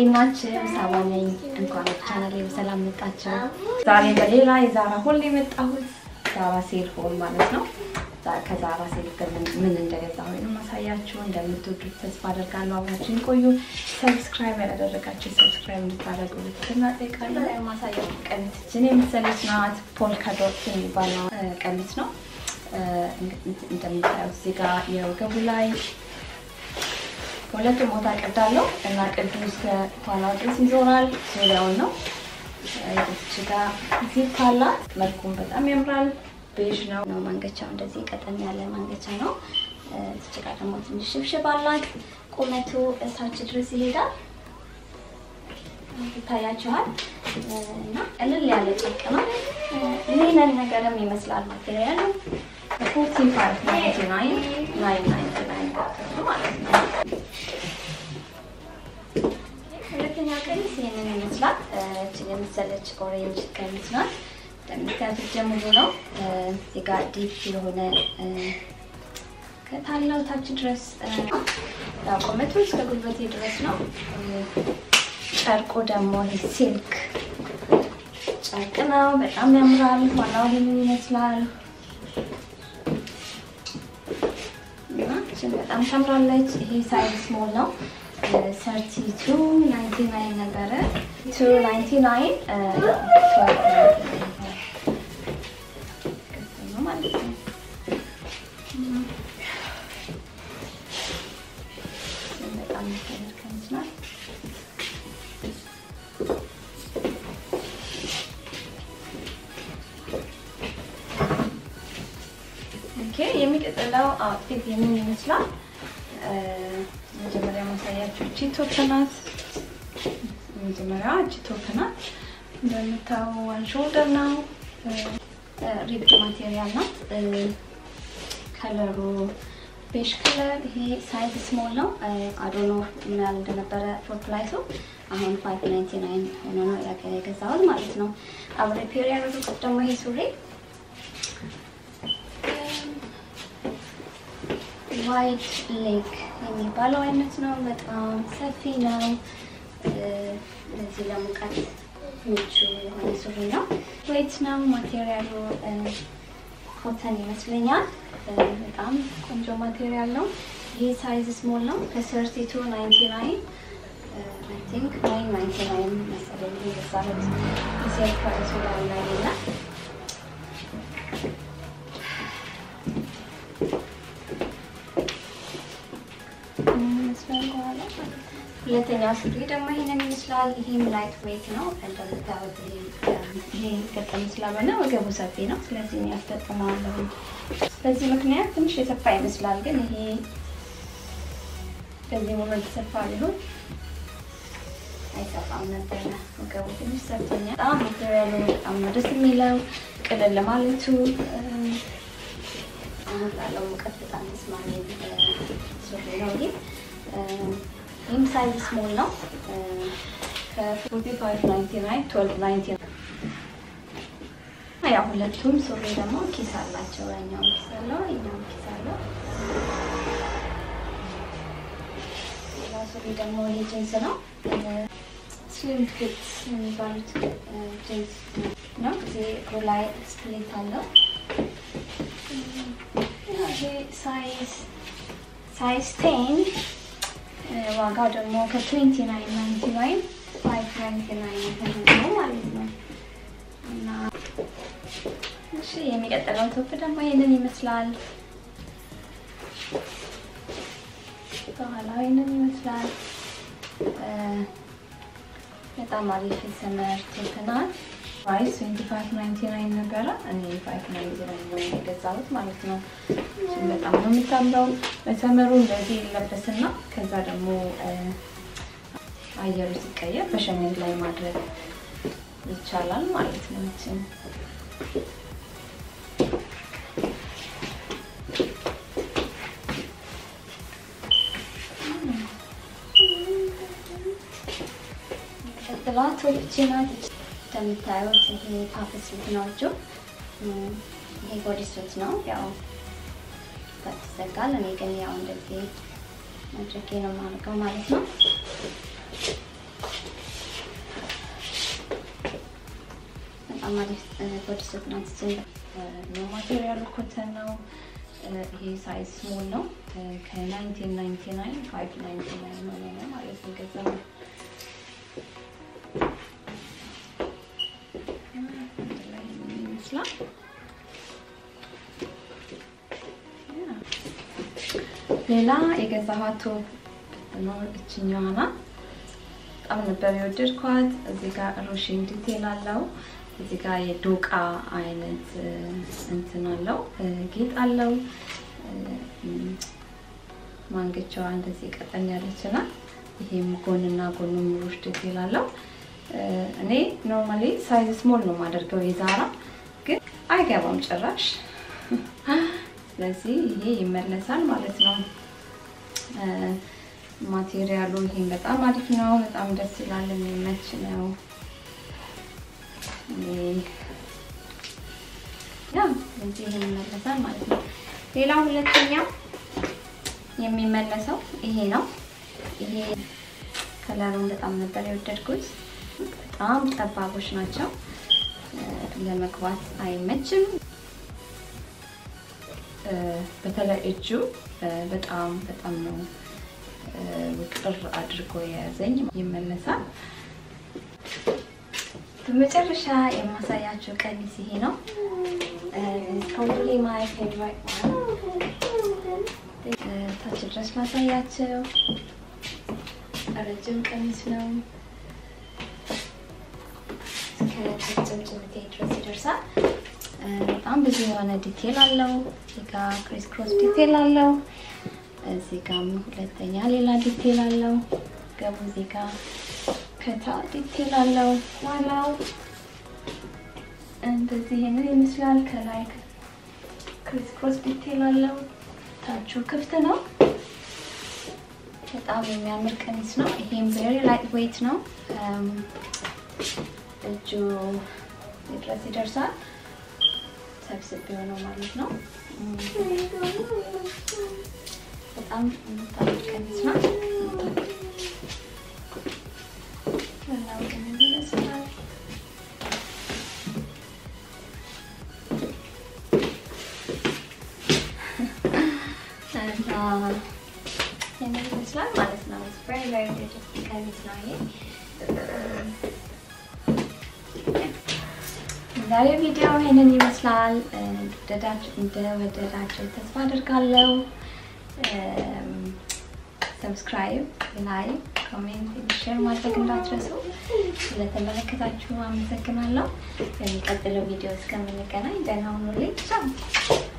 እንዴት ናችሁ? ሳባ ነኝ። እንኳን ወደ ቻናሌ በሰላም መጣችሁ። ዛሬ በሌላ የዛራ ሆል የመጣሁት ዛራ ሴል ሆል ማለት ነው። ዛ- ከዛራ ሴል ግን ምን እንደገዛሁ ወይም ማሳያችሁ እንደምትወዱት ተስፋ አደርጋለሁ። አብራችሁን ቆዩ። ሰብስክራይብ ያላደረጋችሁ ሰብስክራይብ እንድታደርጉ ትህትና እጠይቃለሁ። የማሳያችሁ ቀሚስ ችን የመሰለች ናት። ፖልካ ዶት የሚባል ነው እ፣ ቀሚስ ነው። እ፣ እንደምታዩት እዚህ ጋር የወገቡ ላይ ሁለቱም ቦታ ቀዳለሁ እና ቅዱ እስከ ኋላው ድረስ ይዞራል። ዙሪያውን ነው እዚች ጋር ዚፕ አላት። መልኩም በጣም ያምራል። ቤዥ ነው ነው ማንገቻው እንደዚህ ቀጠን ያለ ማንገቻ ነው። እዚች ጋር ደግሞ ትንሽ ሽብሽብ አላት። ቁመቱ እታች ድረስ ይሄዳል። ይታያችኋል እና ቀለል ያለ ጨርቅ ነው። ሊነን ነገርም ይመስላል ማቴሪያሉ ፎርቲ ፋይቭ ናይንቲ ናይን ናይን ናይንቲ ናይን ማለት ነው። ሁለተኛ ቀሚስ ይህንን ይመስላል። እችን የመሰለች ኦሬንጅ ቀሚስ ናት። እንደምታዩት ጀምሮ ነው እዚህ ጋር ዲፕ የሆነ ከታለው ታች ድረስ ያው ቁመቱ እስከ ጉልበቴ ድረስ ነው። ጨርቁ ደግሞ ሲልክ ጨርቅ ነው። በጣም ያምራል። ኋላው ይህንን ይመስላል እና እችን በጣም ታምራለች። ይሄ ሳይዝ ስሞል ነው። ሰርቲ ቱ ናይንቲ ናይን ነበረ። ቱ ናይንቲ ናይን ማለት ነው። በጣም ከሚች ናት። ኦኬ የሚቀጥለው አውትፊት የምን ይመስላል? መጀመሪያ ማሳያችሁ እቺ ቶፕ ናት። መጀመሪያ እቺ ቶፕ ናት። እንደምታው ዋን ሾልደር ነው። ሪብድ ማቴሪያል ናት። ከለሩ ቤሽ ከለር። ይሄ ሳይዝ ስሞል ነው። አዶኖ ምን ያህል እንደነበረ ፎር ፕላይሱ አሁን ፋይቭ ናይንቲ ናይን ሆኖ ነው የገዛሁት ማለት ነው። አብሬ ፔር ያደረጉት ደግሞ ይሄ ሱሪ ዋይት ሌግ የሚባለው አይነት ነው። በጣም ሰፊ ነው። ለዚህ ለሙቀት ምቹ የሆነ ሱሪ ነው። ዌይት ነው። ማቴሪያሉ ኮተን ይመስለኛል። በጣም ቆንጆ ማቴሪያል ነው። ይሄ ሳይዝ ስሞል ነው። ከሰርቲ ቱ ናይንቲ ናይን አይ ቲንክ ናይን ናይንቲ ናይን መሰለኝ የገዛሁት ጊዜ ፕራይሱ ላይ ላይ ይላል። ሁለተኛው ሱሪ ደግሞ ይሄንን ይመስላል። ይሄም ላይት ዌይት ነው እንደምታዩት። ይሄ ገጠም ስለሆነ ወገቡ ሰፊ ነው፣ ስለዚህ እኔ ያስጠቅመዋለሁ። በዚህ ምክንያት ትንሽ የሰፋ ይመስላል፣ ግን ይሄ በዚህ ሙሉ የተሰፋ ቢሆን አይሰፋም ነበረ። ወገቡ ትንሽ ሰፍቶኛል። በጣም ማቴሪያሉ በጣም ነው ደስ የሚለው ቅልል ለማለቱ አሁን ላለው ሙቀት በጣም ተስማሚ ሱሪ ነው ይሄ። ይህም ሳይዝ ስሞል ነው። ከ4599 1299 ያው ሁለቱም ሱሪ ደግሞ ኪስ አላቸው። ያኛው ኪስ አለው፣ ይኛው ኪስ አለው። ሌላ ሱሪ ደግሞ ይሄ ጂንስ ነው። ስሊም ፊት የሚባሉት ጂንስ ነው። እዚህ እግሩ ላይ ስፕሊት አለው። ይሄ ሳይዝ ሳይዝ ቴን ዋጋው ደግሞ ከትዌንቲ ናይን ናይንቲ ናይን ፋይቭ ናይንቲ ናይን ነው ማለት ነው። እና እሺ የሚቀጥለው ቶፕ ደግሞ ይህንን ይመስላል። በኋላው ይህንን ይመስላል። በጣም አሪፍ የሰመር ቶፕ ናት። ፕራይስ ትዌንቲ ፋይቭ ናይንቲ ናይን ነበረ። እኔ ፋይቭ ናይንቲ ናይን ነው የገዛሁት ማለት ነው። እሱም በጣም ነው የምታምረው። በሰመሩ እንደዚህ ይለበስና ከዛ ደግሞ አየሩ ሲቀየር በሸሚዝ ላይ ማድረግ ይቻላል ማለት ነው። እችን ቀጥላ ቶፕ ናት። እንደምታዩት ይሄ ፓፍ ስሊት ናቸው። ይሄ ቦዲ ሱት ነው ያው ይዘጋል። እኔ ግን ያው እንደዚህ አድርጌ ነው የማደርገው ማለት ነው። በጣም አሪፍ ቦዲ ሱት ናት። ነው ማቴሪያሉ ኮተን ነው። ይሄ ሳይዝ ስሞል ነው። ከ1999 599 ነው ነው ማለት ነው ገዛው ይመስላል። ሌላ የገዛኋት ቶፕ ነው እችኛዋ ናት። በጣም ነበር የወደድኳት። እዚህ ጋር ሩሽን ዲቴል አለው። እዚህ ጋር የዶቃ አይነት እንትን አለው፣ ጌጥ አለው። ማንገቻዋ እንደዚህ ቀጠን ያለች ናት። ይሄም ጎንና ጎኑ ሩሽ ዲቴል አለው። እኔ ኖርማሊ ሳይዝ ስሞል ነው የማደርገው የዛራ ግን አይገባም ጭራሽ። ስለዚህ ይሄ ይመለሳል ማለት ነው። ማቴሪያሉ ይሄን በጣም አሪፍ ነው። በጣም ደስ ይላል። የሚመች ነው። ያ ስለዚህ ይሄን ይመለሳል ማለት ነው። ሌላ ሁለተኛ የሚመለሰው ይሄ ነው። ይሄ ከለሩን በጣም ነበር የወደድኩት። በጣም ጠባቦች ናቸው። ለመግባት አይመችም። በተለይ እጁ በጣም በጣም ነው ውቅር አድርጎ የያዘኝ። ይመለሳል። በመጨረሻ የማሳያቸው ቀሚስ ይሄ ነው። ፕሮባብሊ ማይ ፌቨራይት ታች ድረስ ማሳያቸው ረጅም ቀሚስ ነው። እስከ ጭምጭምቴ ድረስ ይደርሳል። በጣም ብዙ የሆነ ዲቴል አለው። እዚህ ጋ ክሪስ ክሮስ ዲቴል አለው። እዚህ ጋም ሁለተኛ ሌላ ዲቴል አለው። ገቡ እዚህ ጋ ከታ ዲቴል አለው። ዋላው እንደዚህ ይሄንን ይመስላል። ከላይ ክሪስ ክሮስ ዲቴል አለው። ታቹ ክፍት ነው። በጣም የሚያምር ቀሚስ ነው። ይሄም ቬሪ ላይት ዌይት ነው። እጁ ድረስ ይደርሳል። ሰብስብ የሆነው ማለት ነው። በጣም የምታምር ቀሚስ ነው። ይመስላል ይህንን ይመስላል ማለት ነው። ቨሪ ቨሪ ቢዩቲፉል ቀሚስ ነው ይሄ። ዛሬ ቪዲዮ ይህንን ይመስላል። እንደወደዳችሁ ተስፋ አድርጋለሁ። ሰብስክራይብ፣ ላይክ፣ ኮሜንት፣ ሼር ማድረግ እንዳትረሱ። ስለተመለከታችሁ አመሰግናለሁ። በሚቀጥለው ቪዲዮ እስከምንገናኝ ደህና ሁኑልኝ። ቻው